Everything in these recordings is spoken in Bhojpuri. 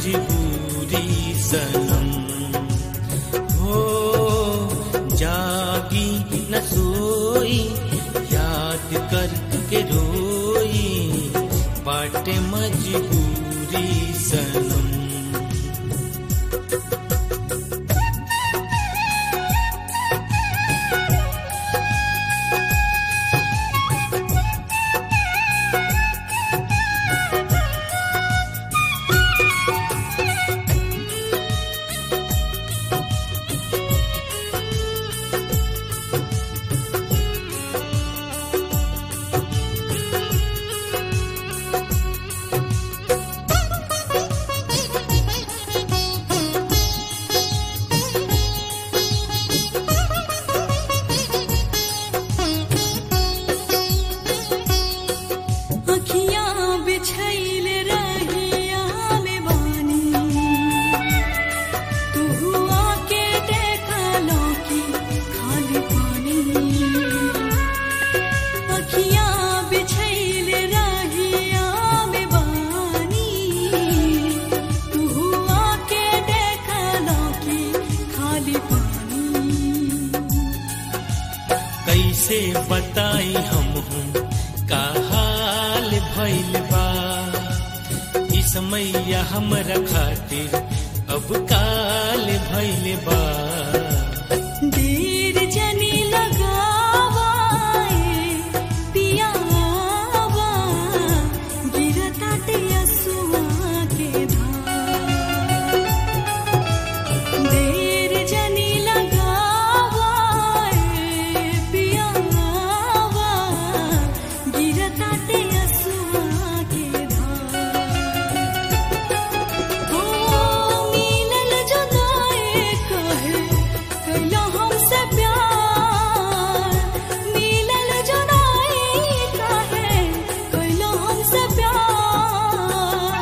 मजबूरी सनम हो जागी न सोई याद करके रोई बाटे मजबूरी सनम अखियाँ बिछैल रहिया में बानी तू हुआ के देखा लौकी खाली पानी अखियाँ बिछैल रहिया में बानी तू हुआ के देखा लौकी खाली पानी कैसे बताई हम हूँ का हाल भइल बा ई समैया हमरा खातिर अब काल भइल बा देर जनी लगावाए पियावा गिरताटे असुआ के धार देर जनी लगावाए पियावा गिरताटे असुआ के धार हो मिलल जुदाई कहे कैला हमसे प्यार मिलल जुदाई कहे कैला हमसे प्यार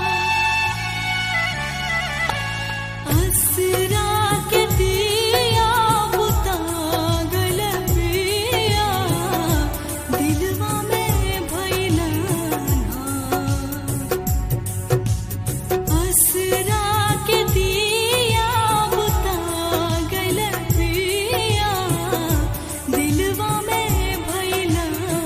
असरा के दिया बुता गल पिया दिलवा में भइला ना असरा के दिया बुता गल पिया दिलवा में भइला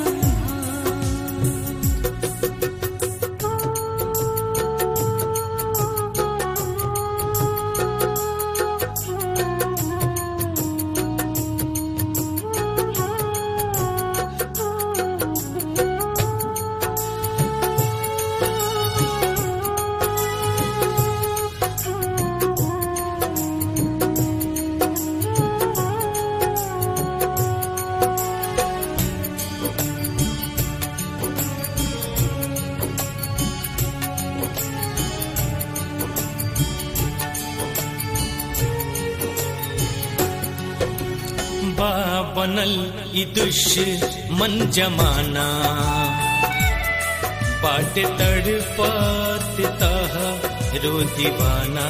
बा बनल ई दुश्मन जमाना बाट तड़पत तह रो दीवाना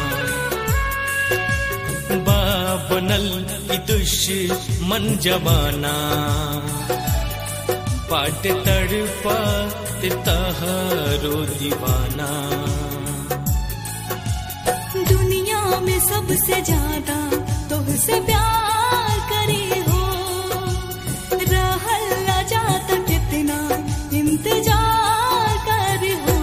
बा बनल ई दुश्मन जमाना बाट तड़पत तह रो दीवाना दुनिया में सबसे ज्यादा तुझसे प्यार करे हो रहल न जाता कितना इंतजार कर हो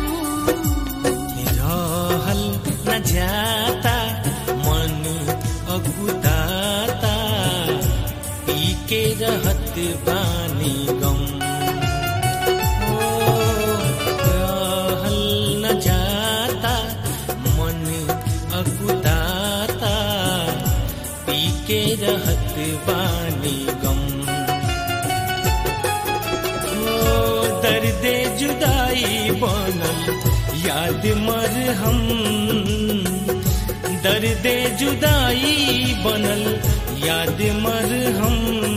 रहल न जाता मन अगुदाता पी के रहत बानी गम ओ, रहल न जाता मन अगुदाता पी के रहत बानी गम ओ दर्दे जुदाई बनल याद मर हम दर्दे जुदाई बनल याद मर हम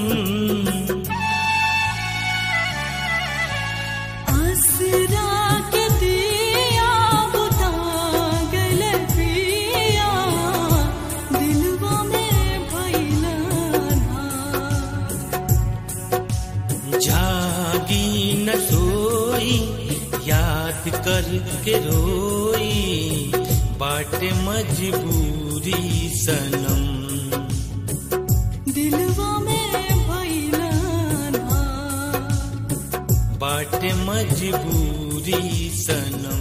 आसरा के दिया बुता गल पिया दिलवा में भइला ना जागी न सोई याद कर के रोई बाट मजबूरी सनम दिलवा में भइलन हार बाट मजबूरी सनम